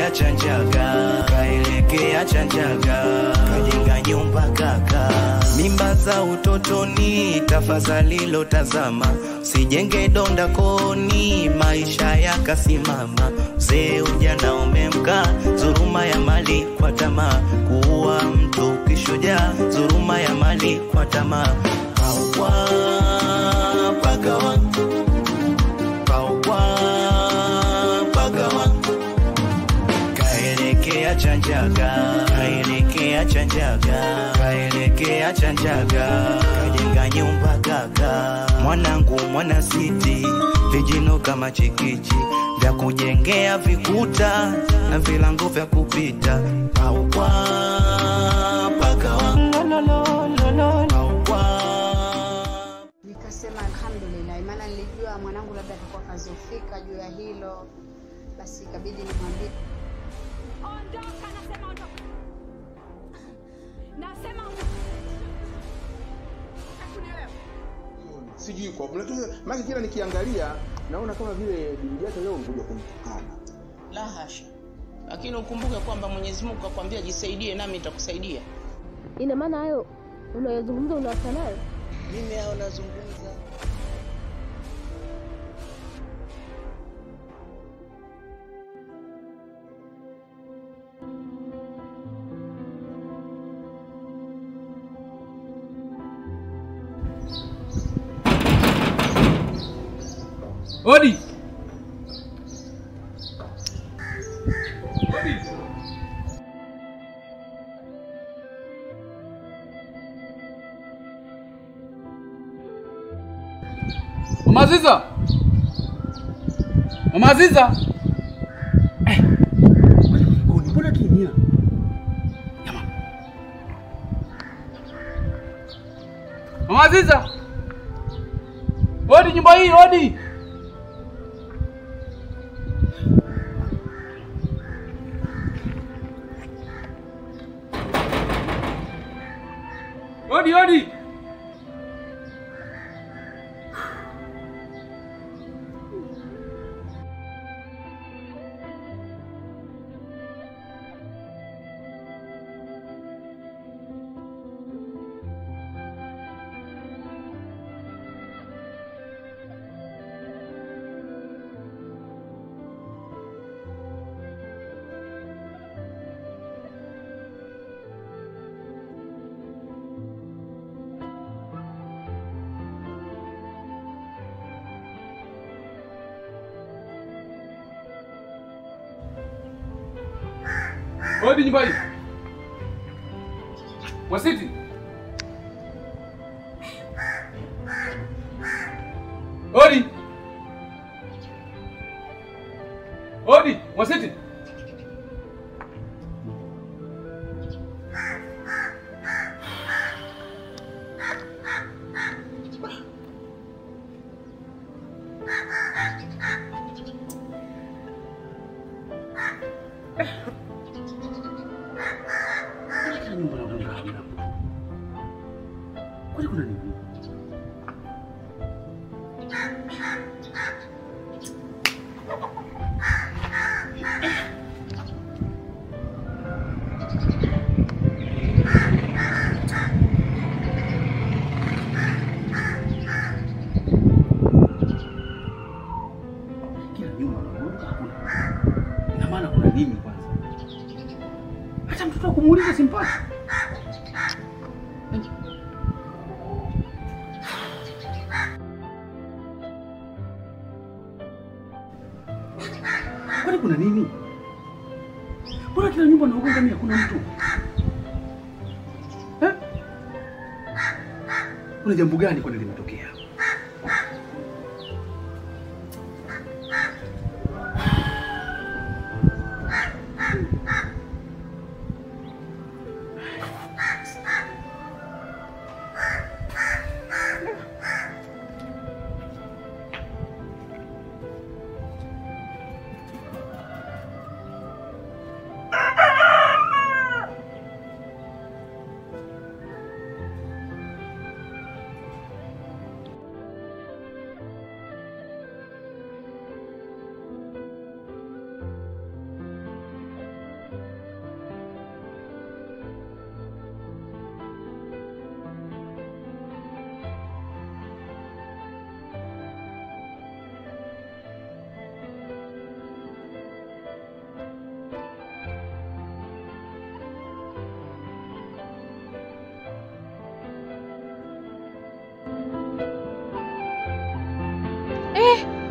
kaelekea Chanjaga, kaelekea Chanjaga, kajenga nyumba kaka. Mimba za utotoni, tafadhali lotazama, sijenge donda koni, maisha yakasimama. Mzee ujana umemka, dhuluma ya mali kwa tamaa, kuua mtu kishujaa, dhuluma ya mali kwa tamaa. Paua pagawa, paua pagawa kaelekea Chanjaga, kaelekea Chanjaga, kaelekea Chanjaga, kajenga nyumba kaka. Mwanangu mwana siti, vijino kama chikichi vya kujengea vikuta na vilango vya kupita. Paua pagawa, paua Nikasema alhamdulillah, maana nilijua mwanangu labda atakuwa kazofika juu ya hilo, basi ikabidi nimwambie Ondoka, nasema ondoka. Nasema ondoka. Hakunielewa. sijui kwa maana kila nikiangalia naona kama vile bibi yake leo mkuja kumtukana. La hasha, lakini ukumbuke kwamba Mwenyezi Mungu akwambia jisaidie, nami nitakusaidia. Ina maana hayo unayozungumza unawasa nayo? Mimi hao nazungumza Odi. Odi. Mama Aziza. Mama Aziza. Eh. Odi, mbona kimya? Jamaa. Mama Aziza. Odi nyumba hii, odi. Odi, odi. Odi nyumba hii. Wasiti. Odi. Odi, Wasiti. Kila nyumba na gonga hamna. Kwani kuna nini? Kila nyumba na gonga hakuna. Ina maana kuna nini kwanza? Hata mtoto wa kumuuliza simpati. Kwani kuna nini? Mbona kila nyumba naogonga mimi hakuna mtu? Eh? Kuna jambo gani kwani limetokea?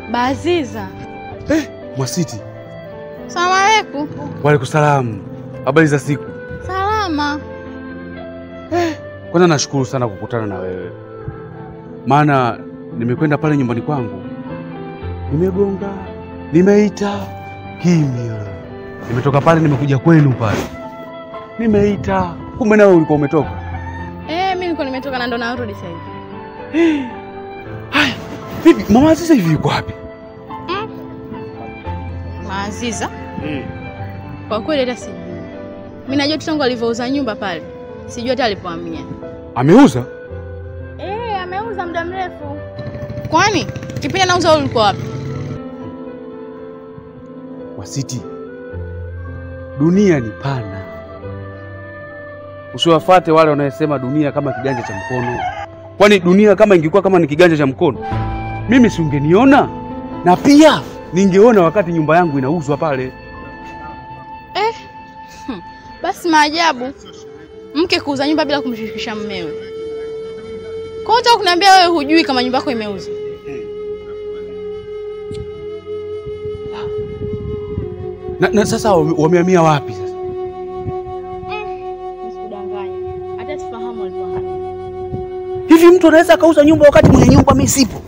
Baziza. Eh, Mwasiti. Salamu alaikum. Waalaikumsalam. Habari za siku? Salama. Kwanza nashukuru sana kukutana na wewe, maana nimekwenda pale nyumbani kwangu, nimegonga, nimeita, kimya. Nimetoka pale, nimekuja kwenu pale, nimeita, kumbe nawe ulikuwa umetoka. Eh, mimi nilikuwa nimetoka na ndo narudi sasa hivi. Haya, vipi mama Aziza hivi yuko wapi? Maaziza. Kwa kweli hata sijui. Mimi najua tu tangu alivyouza nyumba pale. Sijui hata alipohamia. Ameuza? Eh, ameuza muda mrefu. Kwani kipindi anauza wewe ulikuwa wapi? Wasiti, dunia ni pana, usiwafate wale wanaosema dunia kama kiganja cha mkono. Kwani dunia kama ingekuwa kama ni kiganja cha mkono, mimi si ungeniona? Na pia ningeona wakati nyumba yangu inauzwa pale. Eh. hmm, Basi maajabu. Mke kuuza nyumba bila kumshirikisha mumewe. Kwa hiyo unataka kuniambia wewe hujui kama nyumba yako imeuzwa? Na, na sasa wame- wamehamia wapi sasa? Nisikudanganye. Hata sifahamu alipohamia. Hivi mtu anaweza akauza nyumba wakati mwenye nyumba mimi sipo?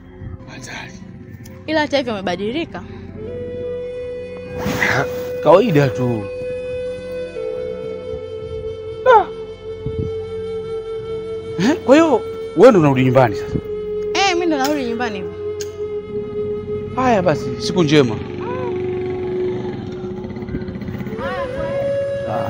Ila hata hivyo amebadilika. Kawaida tu. Eh, kwa hiyo wewe ndo unarudi nyumbani sasa? Eh, mimi ndo narudi nyumbani hivi. Haya basi, siku njema. Ah.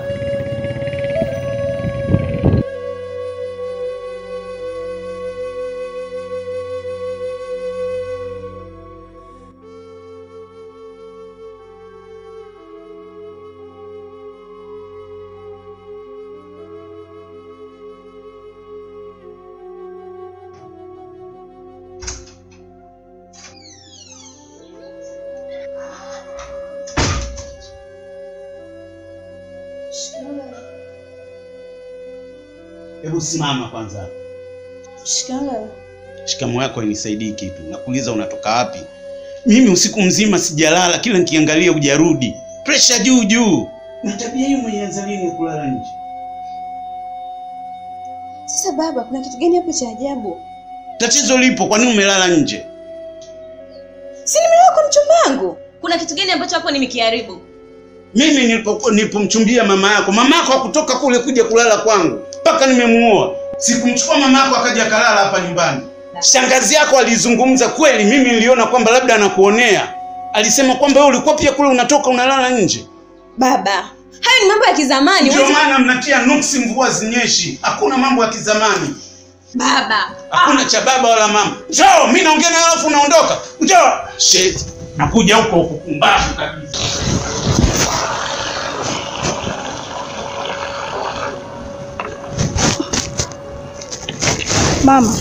Hebu simama kwanza. Shikamoo. Shikamo yako hainisaidii kitu. Nakuuliza unatoka wapi? Mimi usiku mzima sijalala, kila nikiangalia hujarudi. Presha juu juu. Na tabia hiyo umeanza lini ya kulala nje? Sasa baba, kuna kitu gani hapo cha ajabu? Tatizo lipo, kwa nini umelala nje? Si nimeoa kwa mchumba wangu. Kuna kitu gani ambacho hapo nimekiharibu? Mimi nilipokuwa nilipomchumbia mama yako, mama yako hakutoka kule kuja kulala kwangu mpaka nimemuoa. Sikumchukua mama yako akaja kalala hapa nyumbani. Shangazi yako alizungumza kweli, mimi niliona kwamba labda anakuonea. Alisema kwamba wewe ulikuwa pia kule unatoka unalala nje. Baba, hayo ni mambo ya kizamani. Ndio huwezi- maana mnatia nuksi mvua zinyeshi. Hakuna mambo ya kizamani, Baba, hakuna cha baba wala mama. Njoo, mimi naongea na wewe alafu unaondoka. Njoo. Shit. Nakuja huko huko kumbavu kabisa. Mama,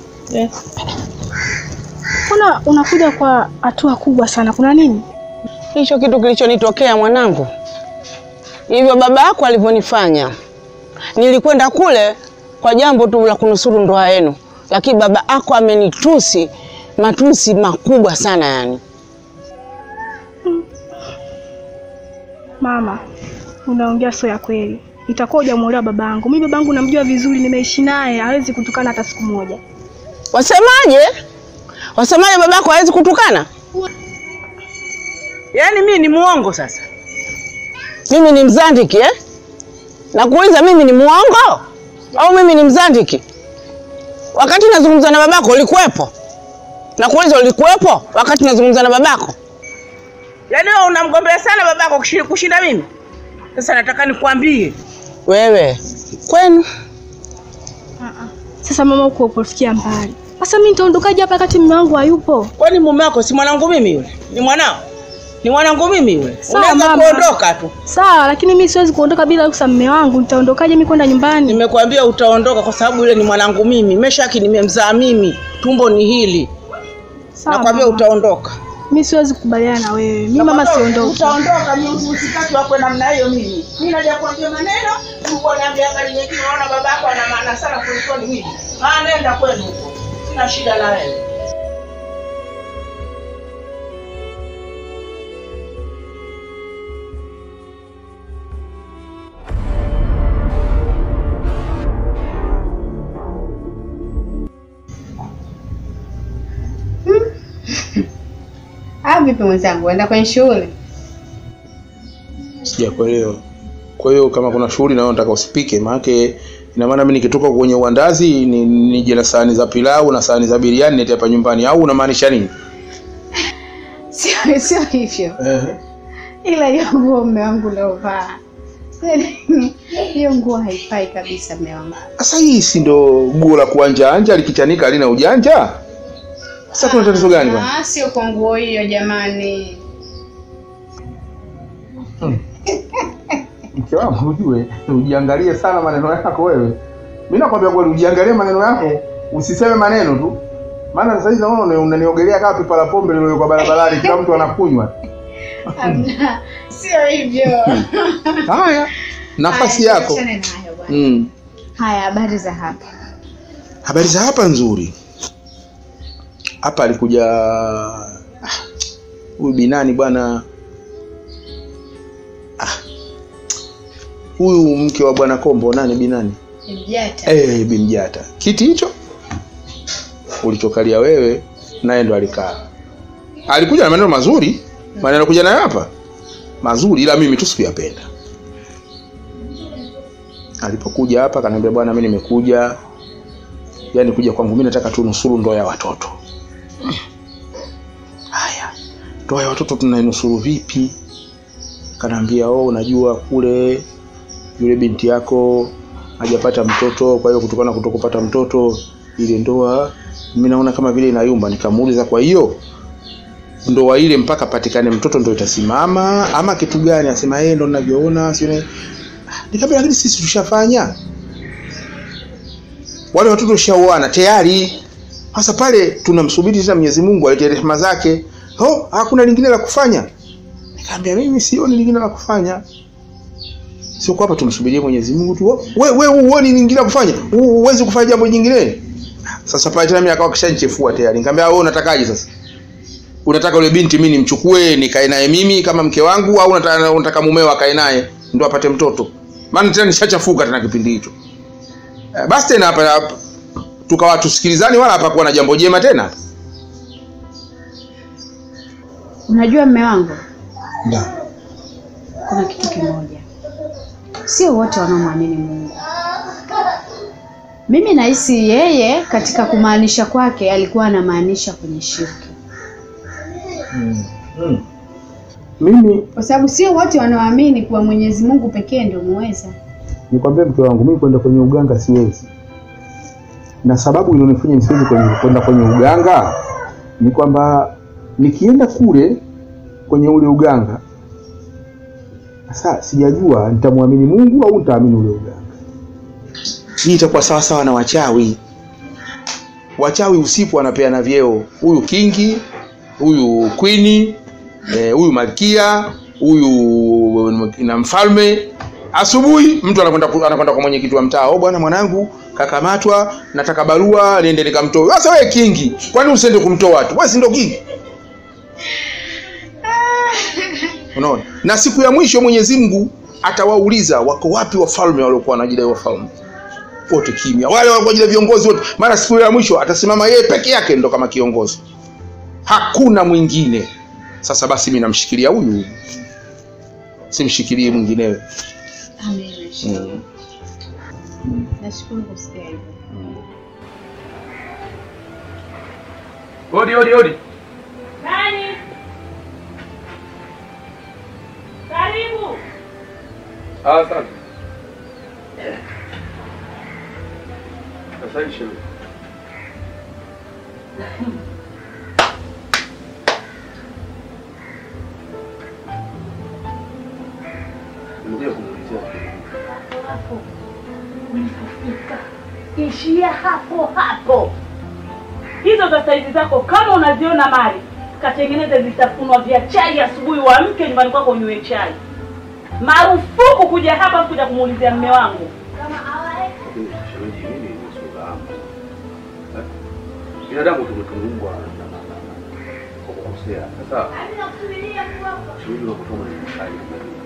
mbona unakuja kwa hatua kubwa sana? Kuna nini? Hicho kitu kilichonitokea mwanangu, hivyo baba yako alivyonifanya, nilikwenda kule kwa jambo tu la kunusuru ndoa yenu, lakini baba yako amenitusi matusi makubwa sana yani. Mama, unaongea sio ya kweli. Itakuwa hujamuelewa babangu. Mimi babangu namjua vizuri, nimeishi naye, hawezi kutukana hata siku moja. Wasemaje? Wasemaje baba yako hawezi kutukana? Yaani mimi ni muongo sasa? Mimi ni mzandiki eh? Nakuuliza mimi ni muongo au mimi ni mzandiki? Wakati nazungumza na babako ulikuwepo? Nakuuliza ulikuwepo wakati nazungumza na babako? Yaani wewe unamgombea sana babako kushi- kushinda mimi? Sasa nataka nikwambie wewe kwenu Sasa mama, huko upofikia mbali. Sasa mimi nitaondokaje hapa wakati mume wangu hayupo? Kwani mume wako si mwanangu mimi yule? Ni mwanao? Ni mwanangu mimi yule? Sawa, Unaweza mama. kuondoka tu. Sawa, lakini mimi siwezi kuondoka bila ruhusa mume wangu. Nitaondokaje mimi kwenda nyumbani? Nimekuambia utaondoka kwa sababu yule ni mwanangu mimi. Meshaki nimemzaa mimi. Tumbo ni hili. Sawa, Nakwambia mama. utaondoka. Mimi siwezi kukubaliana na wewe. Mimi mama siondoki. Utaondoka mimi usitaki wakwe namna hiyo mimi. Mimi naja kuambia maneno, ulikuwa niambia habari nyingine unaona babako ana maana sana kuliko ni mimi. Ah, nenda kwenu huko. Sina shida na wewe. vipi mwenzangu, uenda kwenye shughuli? Sijakuelewa. Kwa hiyo kama kuna shughuli nayo nataka usipike, maanake ina maana mimi nikitoka kwenye uandazi ni nije na sahani za pilau na sahani za biriani nete hapa nyumbani, au unamaanisha nini? Sio sio hivyo, Eh. ila hiyo nguo mme wangu uliovaa hiyo nguo haifai kabisa mme wangu. Sasa hii si ndo guo la kuanja anja likichanika halina ujanja? Sasa kuna tatizo gani bwana? Ah, sio kwa nguo hiyo jamani. Mke wangu ujue, ujiangalie sana maneno yako wewe. Mimi nakwambia kweli ujiangalie maneno yako, usiseme maneno tu. Maana sasa hivi naona una- unaniogelea kama pipa la pombe lililowekwa barabarani kila mtu anakunywa. Hamna, sio hivyo. Haya, nafasi Haya, yako. tuachane nayo bwana. Mm. Haya, habari za hapa? Habari za hapa nzuri. Hapa alikuja ah, huyu binani bwana Ah, huyu mke wa bwana Kombo nani binani? Mjata. Eh, Bimjata. Kiti hicho ulichokalia wewe naye ndo alikaa. Alikuja na maneno mazuri, maneno kuja nayo hapa mazuri, ila mimi tu sikuyapenda. Alipokuja hapa akaniambia, bwana, mimi nimekuja, yani kuja kwangu mimi nataka tu nusuru ndoa ya watoto. Haya, ndoa ya watoto tunainusuru vipi? Kanaambia, oh, unajua kule yule binti yako hajapata mtoto, kwa hiyo kutokana na kutokupata mtoto ile ndoa mimi naona kama vile inayumba. Nikamuuliza, kwa hiyo ndoa ile mpaka patikane mtoto ndo itasimama ama kitu gani? Asema yeye ndo ninavyoona, sio ni- Nikamwambia, lakini sisi tushafanya, wale watoto shaoana tayari. Sasa pale tunamsubiri tena Mwenyezi Mungu alete rehema zake. Oh, hakuna lingine la kufanya. Nikamwambia mimi sioni lingine la kufanya sio kwamba tumsubirie Mwenyezi Mungu tu. We we uoni lingine la kufanya? U- Huwezi kufanya jambo jingine? Sasa pale tena mimi akawa kishanichefua tayari. Nikamwambia wewe unatakaje sasa? Unataka yule binti mimi nimchukue nikae naye mimi kama mke wangu au unataka, unataka mumeo akae naye ndio apate mtoto? Maana tena nishachafuka tena kipindi hicho. Eh, Basi tena hapa hapa tukawa tusikilizani wala hapa kuwa na jambo jema tena. Unajua mme wangu, Ndio. kuna kitu kimoja, sio wote wanaomwamini Mungu. Mimi nahisi yeye katika kumaanisha kwake alikuwa anamaanisha kwenye shirki, Mimi kwa sababu sio wote wanaoamini kuwa Mwenyezi Mungu pekee ndio muweza. nikwambie mke wangu, mimi kwenda kwenye uganga siwezi, na sababu ilionifanya nisiwezi kwenye- kwenda kwenye uganga ni kwamba nikienda kule kwenye ule uganga, sasa sijajua nitamwamini Mungu au nitaamini ule uganga. Hii itakuwa sawa sawa na wachawi. Wachawi usiku wanapeana vyeo, huyu kingi, huyu kwini, eh, huyu malkia, huyu na mfalme. Asubuhi mtu anakwenda ku- anakwenda kwa mwenyekiti wa mtaa, oh bwana, mwanangu kakamatwa, nataka barua niende nikamtoe. Sasa wewe kingi, kwani usiende kumtoa tu? Wewe si ndio kingi? Unaona? Na siku ya mwisho Mwenyezi Mungu atawauliza wako wapi wafalme waliokuwa wanajidai wafalme. Wote kimya. Wale walikuwa wanajidai viongozi wote. Mara siku ya mwisho atasimama yeye peke yake ndo kama kiongozi. Hakuna mwingine. Sasa basi mimi namshikilia huyu. Simshikilie mwinginewe. Amina. Mm. Nashukuru kusikia hivyo. Odi, odi, odi. Nani? Karibu. Ah, asante. Asante shemeji. Nimekuja kumuulizia Hapo ulipofika, ishia hapo hapo. Hizo za saizi zako kama unaziona mali, katengeneze vitafunwa vya chai asubuhi, uamke nyumbani kwako unywe chai. Marufuku kuja hapa kuja kumuulizia mme wangu. Lakini shemeji, mimi ni sura yangu. Eh? Binadamu tumetungwa na- na- na- na- kwa kukosea. Sasa shemeji, unapotoa maneno makali namna hii,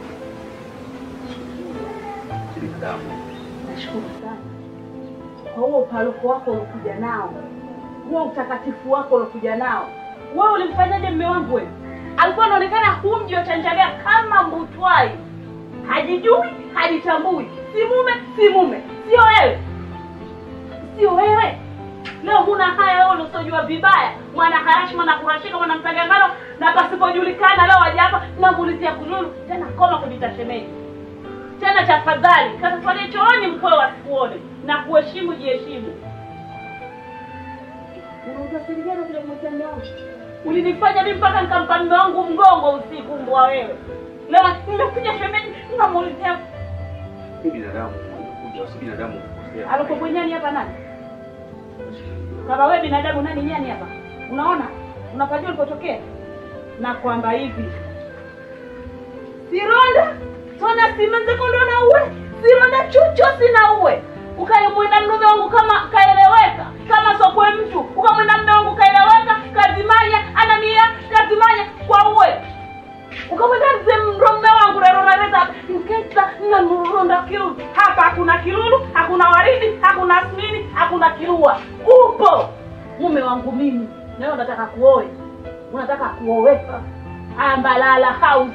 si binadamu. Nashukuru sana kwa huo upaloko wako uliokuja nao, huo utakatifu wako uliokuja nao. Wewe ulimfanyaje mme wangu wewe? alikuwa anaonekana humji wachanjalia kama mbutwai, hajijui hajitambui, si mume si mume, sio wewe, sio wewe. Leo huna haya wewe uliosojua vibaya, mwana harashi mwana kurashika mwana mtagangano na pasipojulikana, leo waja hapa namuulizia kululu tena, koma kujita shemeji tena, tafadhali kasafari chooni mkwe wasikuone na kuheshimu, jiheshimu. Unajua siri gani vile kumwekea mume wangu? Ulinifanya mimi mpaka nikampa mume wangu mgongo usiku, mbwa wewe. Leo nimekuja shemeji, namuulizia Ni binadamu, unakuja si binadamu kukosea. alikuwa nyani hapa nani? Kama wewe binadamu, nani nyani hapa? Unaona, unapajua ulipotokea, na kwamba hivi sironda tona simenzekondo na uwe sironda chucho sina uwe ukayemwenda mnume wangu kama kaeleweka kama sokwe mtu ukamwenda mume wangu kaeleweka kazimanya anamia kazimanya kwa uwe ukamwenda mzee mrume wangu rerorareza nkesa na mronda kilulu hapa hakuna kilulu hakuna waridi hakuna asmini hakuna kilua upo mume wangu mimi nawe unataka kuoe unataka kuoweka ambalala house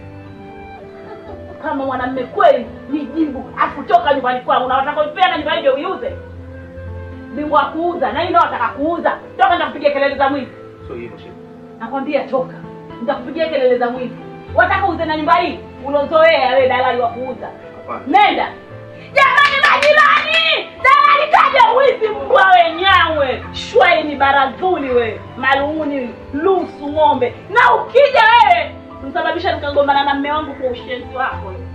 kama mwanamme kweli nijibu akutoka nyumbani kwangu na wataka kuipenda nyumba hiyo uiuze bingwa wa kuuza na hii ndio wataka kuuza toka nitakupigia kelele za mwizi Sio hivyo shemeji. nakwambia toka nitakupigia kelele za mwizi wataka uuze na nyumba hii ulozoea wewe dalali wa kuuza Hapana. nenda jamani majirani dalali kaja wizi mbwa wenyawe shwaini barazuli we malunguni lusu ng'ombe na ukija wewe msababisha nikagombana na mme wangu kwa ushenzi wako wewe.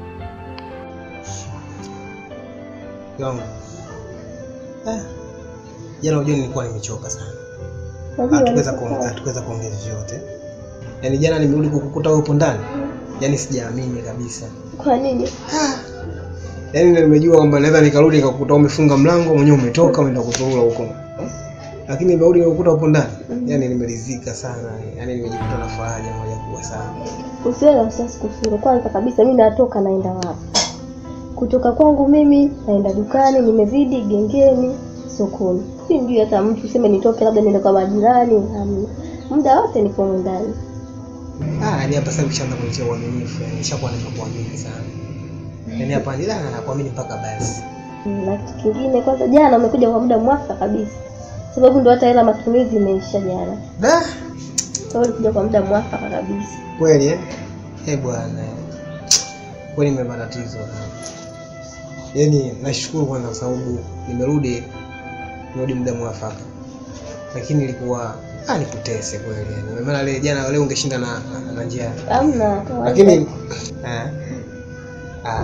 yangu eh, jana unajua nilikuwa nimechoka sana Najua hatuweza niko kuongea sawa. hatuweza kuongea chochote yaani jana nimerudi kukukuta wewe upo ndani yaani sijaamini kabisa Kwa nini? yaani ndio nimejua kwamba naweza nikarudi nikakukuta umefunga mlango mwenyewe umetoka umeenda kuzurura huko lakini nimerudi nikakukuta upo ndani yaani nimeridhika sana yaani nimejikuta na faraja moja kubwa sana Usiwe na wasiwasi kufunga. Kwanza kabisa mimi natoka naenda wapi? Kutoka kwangu mimi naenda dukani, nimezidi gengeni, sokoni. Si mjui hata mtu sema nitoke labda niende kwa majirani, hamna. Muda wote nipo humu ndani. Ah, yani hapa sasa ukishaanza kunitia uaminifu, yani nishakuwa nimekuamini sana. Yaani hapa ni la nakuamini mpaka basi. Na kitu kingine, kwanza jana umekuja kwa muda mwafaka kabisa, sababu ndo hata hela matumizi imeisha jana. Da, Kwa hiyo ulikuja kwa muda mwafaka kabisa. kweli eh? Eh bwana. Kweli nime matatizo. Yaani nashukuru kwanza kwa sababu nimerudi nimerudi muda mwafaka. Lakini ilikuwa ah nikutese kweli yani. Maana leo jana leo ungeshinda na, na, na njia. Hamna. kawaida. Lakini eh ah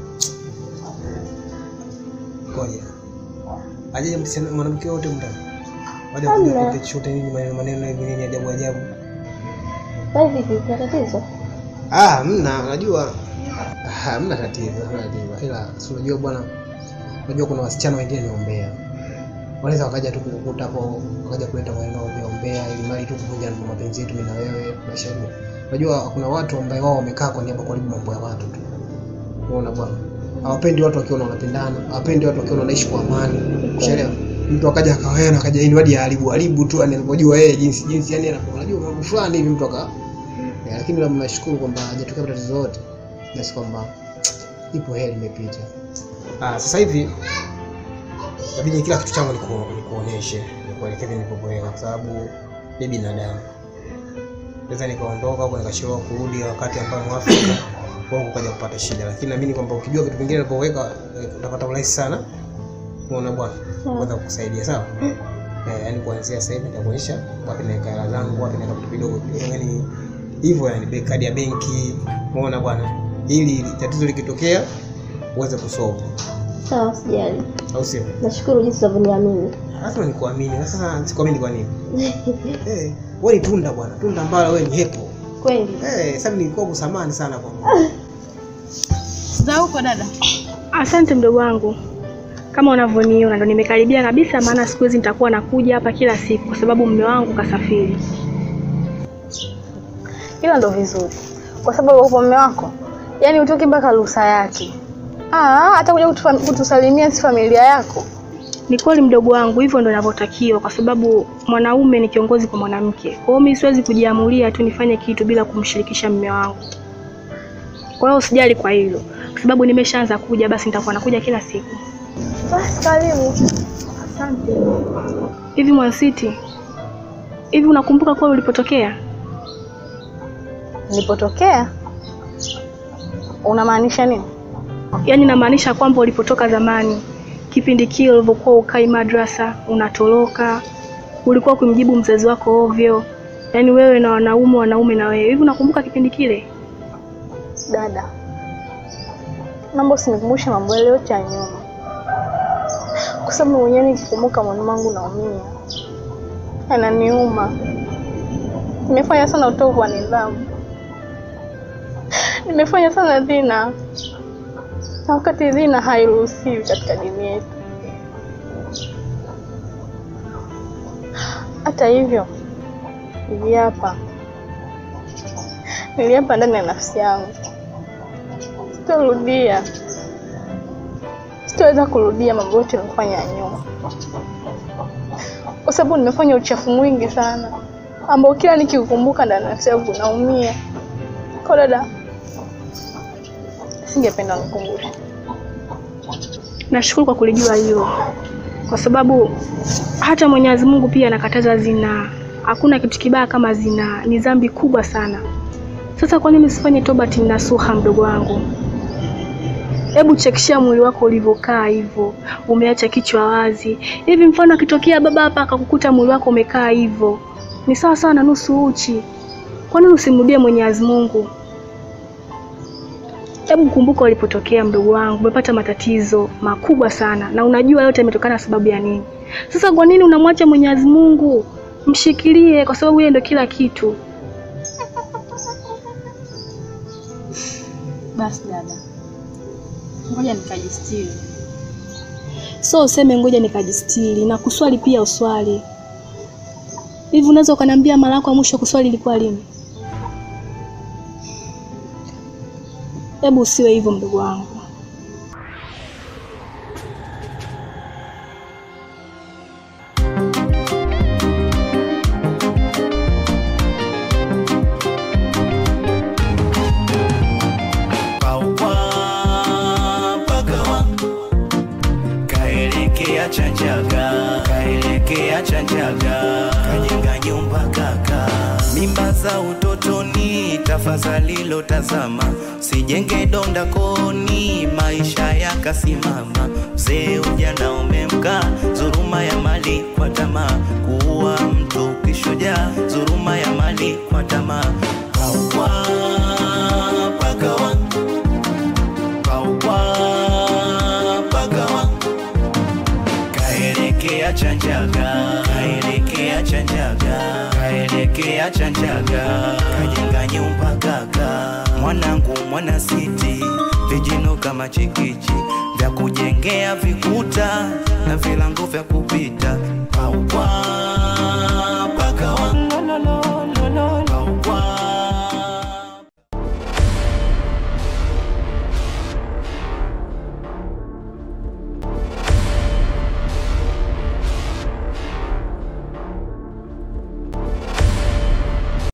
ngoja. Aje msichana mwanamke wote mndani. Baada ya kuja Hamna. kuja chochote nini maneno maneno hivi nini ajabu ajabu. Kwani vipi? Kuna tatizo? Ah, mna unajua ah, hamna tatizo, hamna tatizo. Ila si unajua bwana, unajua kuna wasichana wengine ni ombea. Wanaweza wakaja tu kukukuta hapo, wakaja kuleta maneno ya ombea ombea ili mali tu kuvunja mapenzi yetu mimi na wewe, maisha yetu. Unajua kuna watu ambao wao wamekaa kwa niaba kuharibu mambo ya watu tu. Unaona bwana? Hawapendi watu wakiona wanapendana, hawapendi watu wakiona wanaishi kwa amani. Ushaelewa? Mtu akaja akawena akaja ini hadi haribu haribu tu yani alipojua yeye jinsi jinsi yani anakuwa unajua mambo fulani hivi mtu aka Eh, lakini labda nashukuru kwamba hajatokea matatizo yote basi kwamba ipo heri imepita. Ah, sasa hivi inabidi kila kitu changu niku, nikuoneshe nikuelekeze nilipokuweka kwa sababu ni binadamu. Naweza nikaondoka au nikachelewa kurudi wakati ambao mwafaka kwangu kaja kupata shida, lakini naamini kwamba ukijua vitu vingine nilipoweka eh, utapata urahisi sana. Unaona bwana, Sawa. kuweza kukusaidia sawa. Eh, yani kuanzia sasa hivi nitakuonyesha wapi naweka hela zangu, wapi naweka vitu vidogo vidogo, yani hivyo yani be- kadi ya benki, umeona bwana, ili tatizo likitokea uweze kusolve, Sawa, sijali. au sio? Nashukuru jinsi unavyoniamini. Lazima nikuamini. Sasa sikuamini kwa nini? Eh, wewe ni tunda bwana, tunda ambalo wewe ni hepo. Kweli. Eh, sasa nilikuwa kusamani sana kwa Za huko dada. Asante mdogo wangu, kama unavyoniona ndo nimekaribia kabisa, maana siku hizi nitakuwa nakuja hapa kila siku kwa sababu mume wangu kasafiri. Hilo ndo vizuri, kwa sababu upo mume wako, yaani utoki mpaka ruhusa yake. Ah, hata kuja kutufa- kutusalimia si familia yako. Ni kweli mdogo wangu, hivyo ndo inavyotakiwa, kwa sababu mwanaume ni kiongozi kwa mwanamke. Kwa hiyo mimi siwezi kujiamulia tu nifanye kitu bila kumshirikisha mume wangu. Kwa hiyo usijali kwa hilo, kwa sababu nimeshaanza kuja, basi nitakuwa nakuja kila siku. Basi karibu. Asante. Hivi Mwansiti, hivi unakumbuka kweli ulipotokea? Nilipotokea? Unamaanisha nini? Yaani namaanisha kwamba ulipotoka zamani, kipindi kile ulivyokuwa ukai madrasa, unatoroka, ulikuwa kumjibu mzazi wako ovyo, yaani wewe na wanaume, wanaume na wewe. Hivi unakumbuka kipindi kile? Dada, naomba usinikumbushe mambo yale yote ya nyuma, kwa sababu mwenyewe nikikumbuka moyo wangu naumia, ananiuma. Nimefanya sana utovu wa nidhamu, nimefanya sana dhina, na wakati dhina hairuhusiwi katika dini yetu. Hata hivyo, niliapa, niliapa ndani ya nafsi yangu sitorudia, sitoweza kurudia mambo yote nilifanya ya nyuma, kwa sababu nimefanya uchafu mwingi sana ambao kila nikiukumbuka ndani ya nafsi yangu naumia. Kwa dada, singependa nikumbushe. Nashukuru kwa kulijua hilo, kwa sababu hata Mwenyezi Mungu pia anakataza zinaa. Hakuna kitu kibaya kama zinaa, ni dhambi kubwa sana. Sasa kwa nini usifanye tobati nasuha, mdogo wangu? Hebu chekishia mwili wako ulivyokaa hivyo, umeacha kichwa wazi hivi. Mfano akitokea baba hapa akakukuta mwili wako umekaa hivyo, ni sawa sawa na nusu uchi. Kwa nini usimrudie Mwenyezi Mungu? Hebu kumbuka ulipotokea, mdogo wangu, umepata matatizo makubwa sana, na unajua yote yametokana na sababu ya nini. Sasa kwa nini unamwacha Mwenyezi Mungu? Mshikilie, kwa sababu yeye ndio kila kitu. Basi dada, ngoja nikajistiri. So useme ngoja nikajistiri na kuswali pia uswali. Hivi unaweza ukaniambia mara yako ya mwisho kuswali ilikuwa lini? Hebu usiwe hivyo mdogo wangu. pagawa kaelekea chanjaga kaelekea chanjaga kajenga nyumba kaka mimba za utotoni tafadhali lotazama sijenge donda koni maisha yakasimama mzee ujana umemka dhuruma ya mali kwa tamaa kuua mtu kishujaa dhuruma ya mali kwa tamaa paua pagawa paua pagawa kaelekea chanjaga kaelekea chanjaga kaelekea chanjaga kajenga nyumba kaka mwanangu mwana siti vijino kama chikichi vya kujengea vikuta na vilango vya kupita paua